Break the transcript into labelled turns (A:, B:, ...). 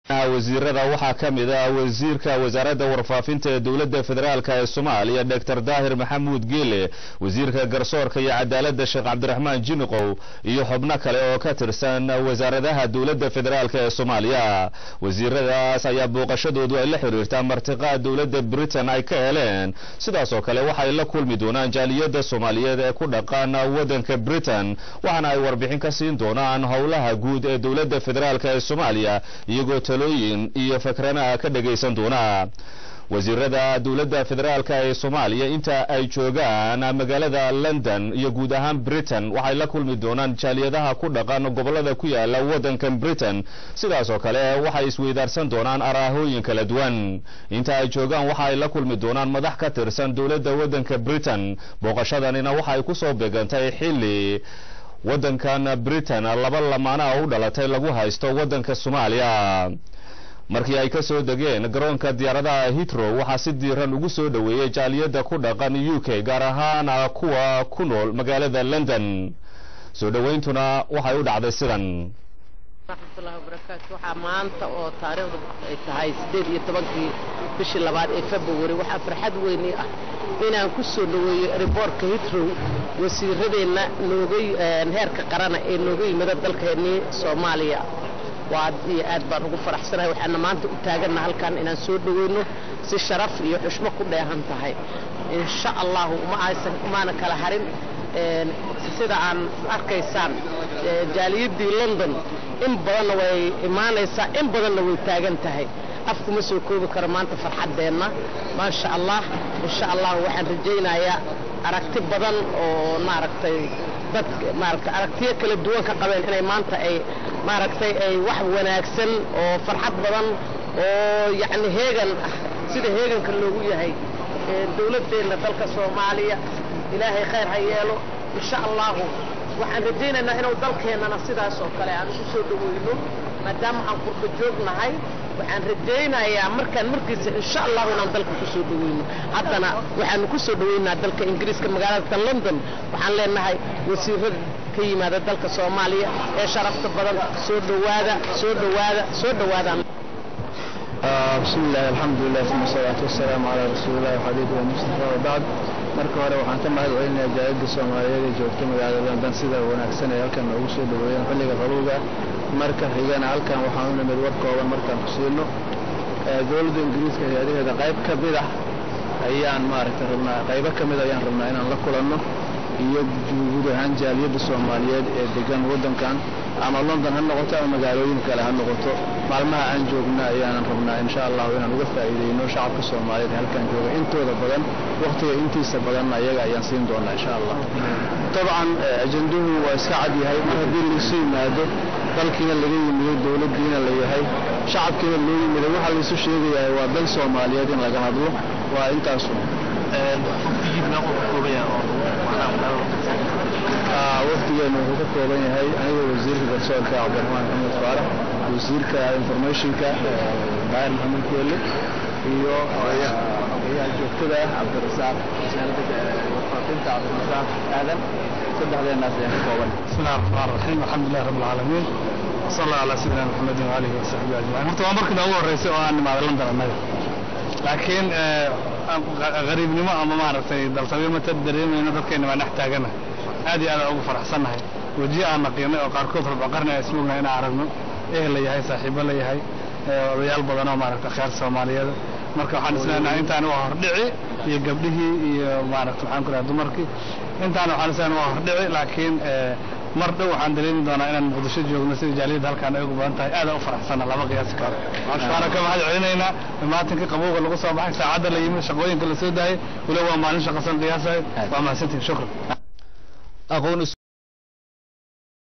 A: wasiirada waxaa ka mid ah wasiirka wasaaradda warfaafinta ee dowladda federaalk ee soomaaliya doctor daahir maxamuud geele wasiirka garsoorka iyo cadaaladda sheekh cabdiraxmaan jiniqow iyo xubno kale oo ka tirsan wasaaradaha dowladda federaalk ee soomaaliya wasiiradaas ayaa booqashadoodu ay la xiriirtaa martiqaa dowladda britain ay ka heleen sidaas oo kale waxay la kulmi doonaan jaaliyadda soomaaliyeed ee ku dhaqan waddanka britain waxaana ay warbixin ka siin doonaan howlaha guud ee dowladda federaalk ee soomaaliya iyagoo talooyin iyo fakranaha ka dhagaysan doona wasiirada dowladda federaalk ee soomaaliya inta ay joogaan magaalada london iyo guud ahaan britain waxay la kulmi doonaan jaaliyadaha ku dhaqan gobolada ku yaala waddankan britain sidaas oo kale waxay isweydaarsan doonaan araahooyin kala duwan inta ay joogaan waxa ay la kulmi doonaan madax ka tirsan dowladda waddanka britain booqashadanina waxay kusoo beegantay xilli waddankan britain laba lamaana u dhalatay lagu haysto waddanka soomaaliya markii ay ka soo degeen garoonka diyaaradaha hitrow waxaa si diiran ugu soo dhoweeyey jaaliyadda ku dhaqan u k gaar ahaan kuwa ku nool magaalada london soo dhowayntuna waxay u dhacday sidan
B: raxmatullahi wabarakaatu waxaa maanta oo taariikhdu ay tahay siddeed iyo tobankii bishii labaad ee february waxaa farxad weyni ah inaan ku soo dhoweeyo riboortka hitrow wasiiradeenna nooga heerka qarana ee nooga yimida dalkeennii soomaaliya waa aad iyo aad baan ugu faraxsanahay waxaana maanta u taaganna halkan inaan soo dhoweyno si sharaf iyo xushmo ku dheehan tahay insha allahu uma aysan umaana kala harin sida aan arkaysaan jaaliyaddii london in badanna way imaanaysaa in badanna way taagan tahay afkuma soo koobi karo maanta farxaddeenna maasha allah insha allah waxaan rajaynayaa aragti badan oo maaragtay dad maaragtay aragtiyo kala duwan ka qabeen inay maanta ay maaragtay ay wax wanaagsan oo farxad badan oo yacni heegan ah sida heeganka loogu yahay dowladdeenna dalka soomaaliya ilaahay khayr ha yeelo insha allahu waxaan rajaynaynaa inuu dalkeennana sidaas oo kale aan ugu soo dhoweyno maadaama aan qurba joognahay waxaan rajaynayaa markaan markiisa insha allahu inaan dalka ku soo dhoweyno haddana waxaanu ku soo dhoweynaa dalka ingiriiska magaalada london waxaan leenahay wasiirada ka yimaada dalka soomaaliya ee sharafta badan soo dhowaada soo dhowaada soo dhowaadaan
C: بسم الله الحمد لله ثم الصلاة والسلام على رسول الله وحبيبه المصطفى وبعد marka hore waxaan ka mahad celinayaa jaaliyadda soomaaliyeed ee joogta magaalada london sida wanaagsan ay halkan noogu soo dhaweeyeen xilliga qabowga marka xigana halkan waxaan u nimid war kooban markaan ku siino dowladda ingiriiska hay-adaheeda qayb ka mid ah ayaan maaragtay rabnaa qaybo ka mid ayaan rabnaa inaan la kulanno iyo guud ahaan jaaliyadda soomaaliyeed ee degan waddankan ama london ha noqoto ama magaalooyin kale ha noqoto maalmaha aan joogna ayaanan rabnaa insha allahu inaan uga faa'iideyno shacabka soomaaliyeed halkan jooga intooda badan wakhtiga intiisa badanna ayaga ayaan siin doonaa insha allah dabcan ajanduhu waa iska cad yahay mar haddii laisu yimaado dalkiina laga yimiday dowladdiina la yahay shacabkiina loo yimiday waxaa laisu sheegayahay waa dal soomaaliyeed in laga hadlo waa intaasu wafdigeenu wuxuu ka kooban yahay aniga wasiirka garsoorka cabdiraxmaan maxamed faarax wasiirka informationka daahir maxamed keelle iyo ayaha joogtada ah cabdirasaaq warfaafinta cabdirasaaq aadan saddexdeenaas ayaan ka kooban
D: بسم الله الرحمن الرحيم الحمد لله رب العالمين وصلى الله على سيدنا محمد وآله وصحبه أجمعين horta waa markii ugu horeysay oo aan nimaado London annaga laakiin qariibnimo ama maaragtay dalsabiyo ma dareemayno dadkeena waa dhex taagana aad iyo aad ugu faraxsannahay wejiyo aan naqiinay oo qaarkood rubco qarni ay ismugnahay inaan aragno ehel la yahay saaxiibo la yahay odayaal badan oo maaragtay khayr soomaaliyeed marka waxaan isleenahay intaan waa hordhici iyo gabdhihii iyo maaragtay waxaan ku dhahay dumarkii intaan waxaan isleenahay waa hordhici laakiin mar dhow waxaan dareemi doonaa inaan muqdisho joogno sida jaaliyadda halkaan ay ugu badan tahay aad u faraxsana lama qiyaasi karo waxaana ka mahad celinaynaa imaatinkii qabowga lagu soo baxay saacadda la yimid shaqooyinka la soo daayay waliba waa maalin shaqasan qiyaasahay waa mahadsantihin shukran